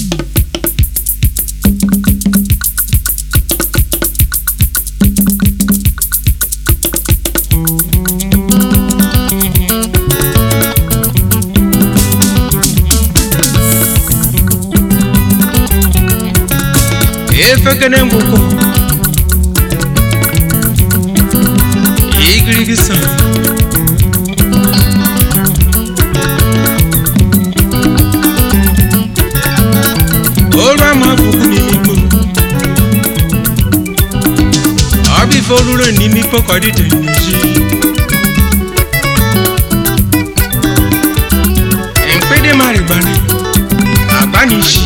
efekene ngwụkwọ igirigi sa olu ama bụkwu n'ime ikpo ọ bụ ife oluro n'ime ikpo ka ọ dịte n'ezi mkpịdị marịgbana agba n'isi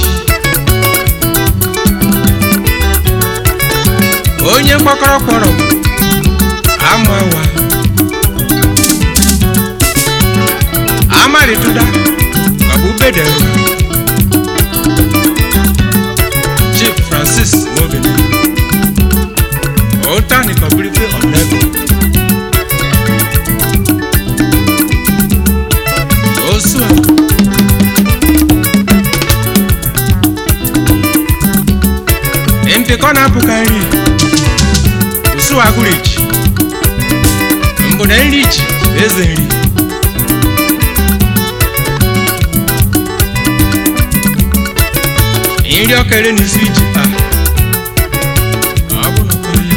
onye mgbakọrọ kpọrọ amawa amarịtụda ọbụ bedero chief francis mogene otani kọbirife ọnẹgọ osua mpịkọ na-apụkarị usu agụrụ echi mbụ na nri ji bụ eze nri nri ọkere n'isi iji taa ọ bụ na onye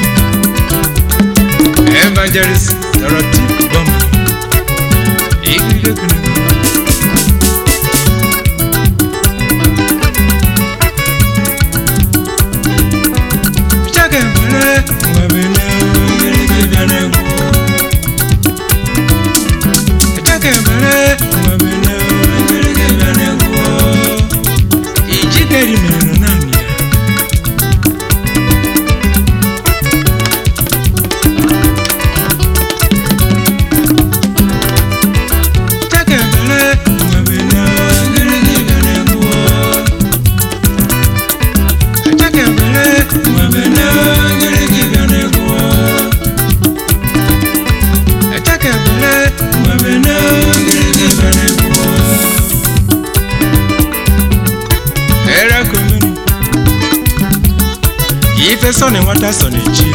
evangelist dorothy bọma igirige kene Chake mbere mwabene igirige bịara egwu Chake mbere mwabene igirige bịara egwu Ijikeri mere naanị ya Chake mbere mwabene igirige bịara egwu Chake mbere mwabene igirige bịara egwu Chake mbere mwabene igirige bịara egwu Era komenu Ife sọ na nwata sọ na echi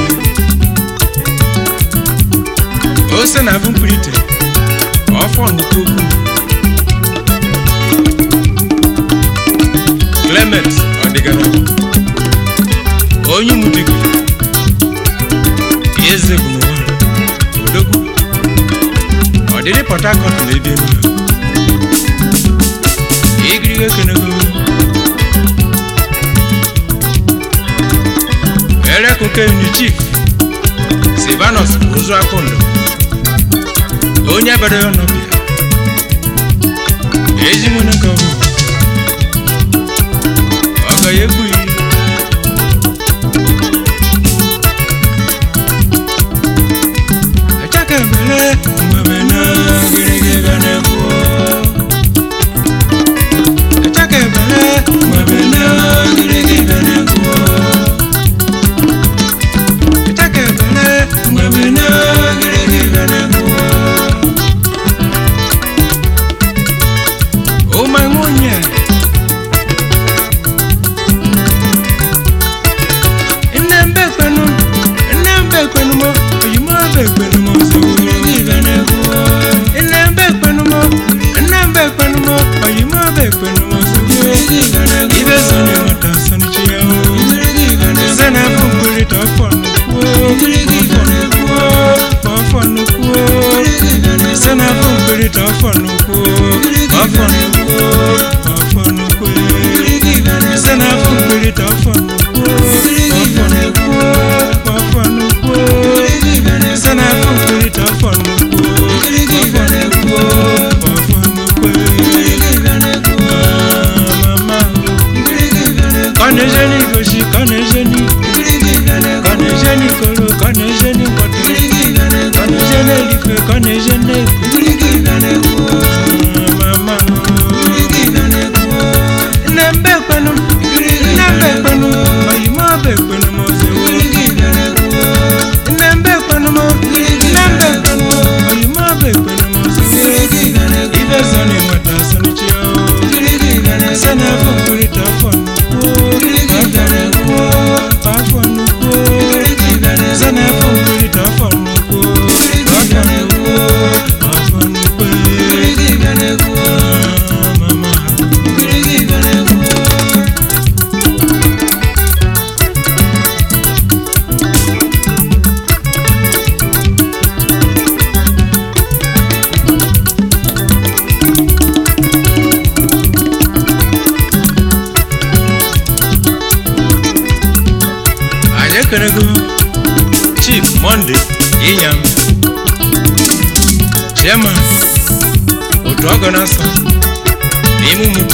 Ose na abụ mkpirite Ọfọ nnukwu okwu Clement ọdịgara Onye umudigo Eze bụ n'ụwa Odogwu Ọdịdị Port Harcourt na ebe enu Igirige kenego Erekunke Uni Chief Silvanus Ozu Akụndụ Onye bere ya ọnọbịa Ezimone ka ọ bụ Ọgọ ya ekwughị Echeke mere mgbe na gịrịgị ga na-ekwu Echeke mere mgbe na gịrịgị ga na-ekwu Echeke mere mgbe na gịrịgị ga na-ekwu Ụma nwunye Nne mbe kwenu Nne mbe kwenu mo Oyimo mbe kwenu mo Gịrịgị ga na-ekwu Nne mbe kwenu mo Nne mbe kwenu mo Oyimo mbe kwenu mo Gịrịgị ga na-ekwu Ibe sọni nwata sọni chi ya o Gịrịgị ga na-ekwu Sị na bụ mkpirita ọfọ nnukwu Gịrịgị ga na-ekwu Ọfọ nnukwu Sị na bụ mkpirita ọfọ nnukwu Ọfọ nnukwu Ọfọ nnukwu Sị na bụ mkpirita ọfọ nnukwu Ọfọ nnukwu Ọfọ nnukwu Sị na bụ mkpirita ọfọ nnukwu Ọfọ nnukwu Ọfọ nnukwu Mama Kọnejeni gosi kọnejeni Kọnejeni koro kọnejeni pọtụ Kọnejeni elife kọnejeni ekwu Mama Nne mbe kwenu Nne mbe kwenu chairman otu ọgọ na-asọ n'ime ụmụtu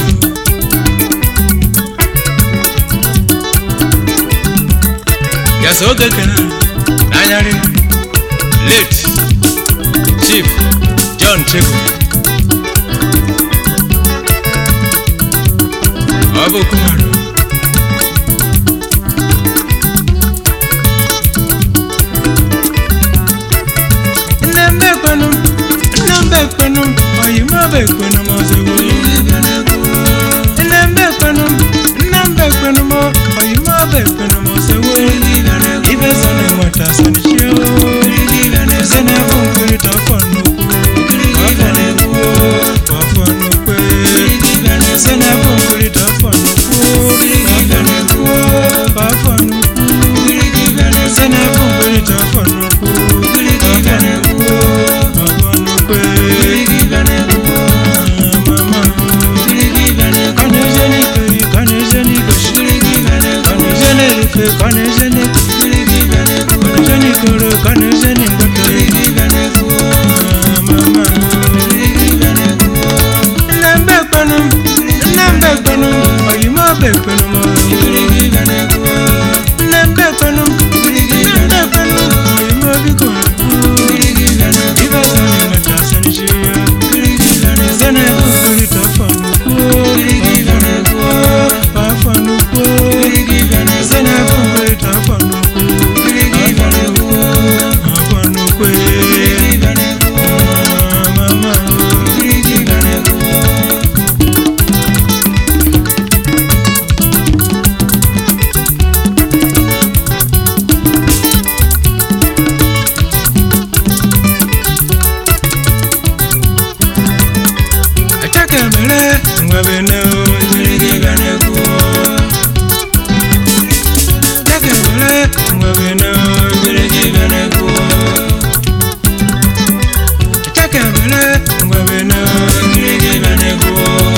yasa oge kena n'anyarị late chief john cheko ọ bụ kumarụ nne m bekwenu nne m bekwenu oyi m bekwenu m ozugbo nne m bekwenu nne m bekwenu m oyi m bekwenu m ozugbo ibe so na nweta sanichio se na bụ nkirịta ọfọ nnukwu ọfọ nnukwu ọfọ nnukwu se na bụ nkirịta ọfọ nnukwu ọfọ nnukwu ọfọ nnukwu se na bụ nkirịta ọfọ nnukwu ọfọ nnukwu ọfọ nnukwu mama kanejeni kei kanejeni goshi kanejeni rufe kanejeni kanejeni koro kanejeni ngoto mama nnembe kpenu nnembe kpenu oyimo be kpenu mo nnembe kpenu nnembe kpenu oyimo biko ibe sani mata sani shiya sani kukuri tofanuku tofanuku sani kukuri tofanuku tofanuku mama Ataka mere ngwabe ne o ibirigi gane ku Ataka mere ngwabe ne o ibirigi gane ku Ataka mere ngwabe ne o ibirigi gane ku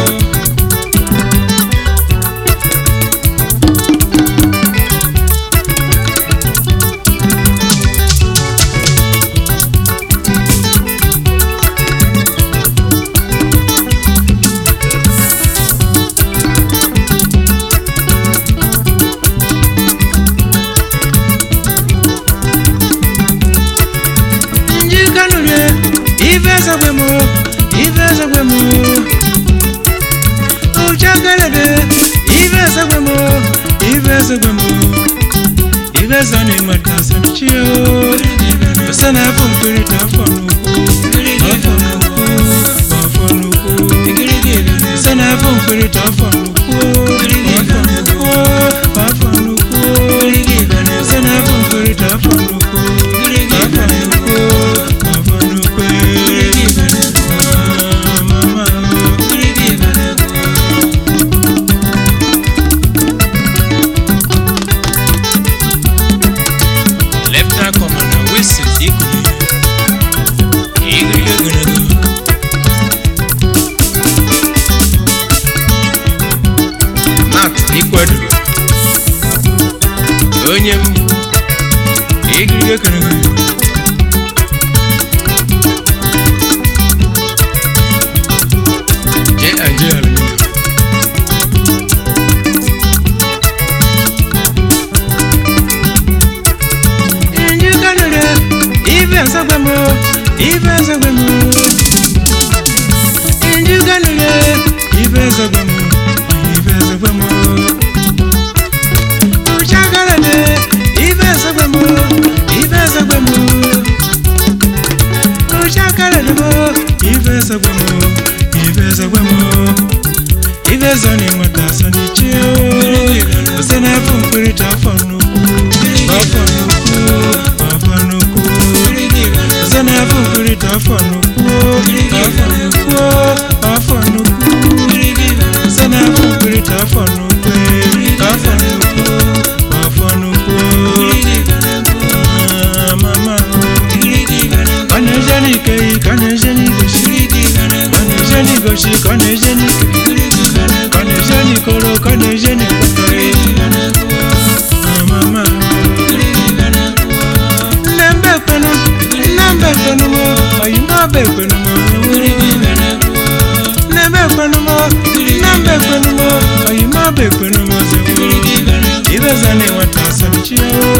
njikanulie ivezagwemo ivezagwemo uchagalede ivezagwemo ivezagwemo ivezani matasanichio sana funkurita afonuku afonuku afonuku sana funkurita afonuku afonuku afonuku sana funkurita afonuku afonuku afonuku mama Lieutenant Commander Wilson Ikuli Igirige Gunagu Matt Ikwedu Onye m Igirige Gunagu J and J Aluminium Njukanure Ife nsogwemo Ife nsogwemo Njukanure Ife nsogwemo Ife nsogwemo Uchakalade Ife nsogwemo Ife nsogwemo Uchakalade mo Ife nsogwemo Ife nsogwemo Ife zoni mwata soni chio Usena funkurita fonuku Afonuku Afonuku Usena funkurita fonuku Afonuku Afonuku Usena funkurita fonuku Afonuku Afonuku Ah, Mama Kanejani kei kanejani goshi Kanejani goshi kanejani kei Kanejani koro kanejani kotori Ah, Mama Nembe kwenu Nembe kwenu mo Oyima be kwenu mo ọzọ na nwata asọmchi o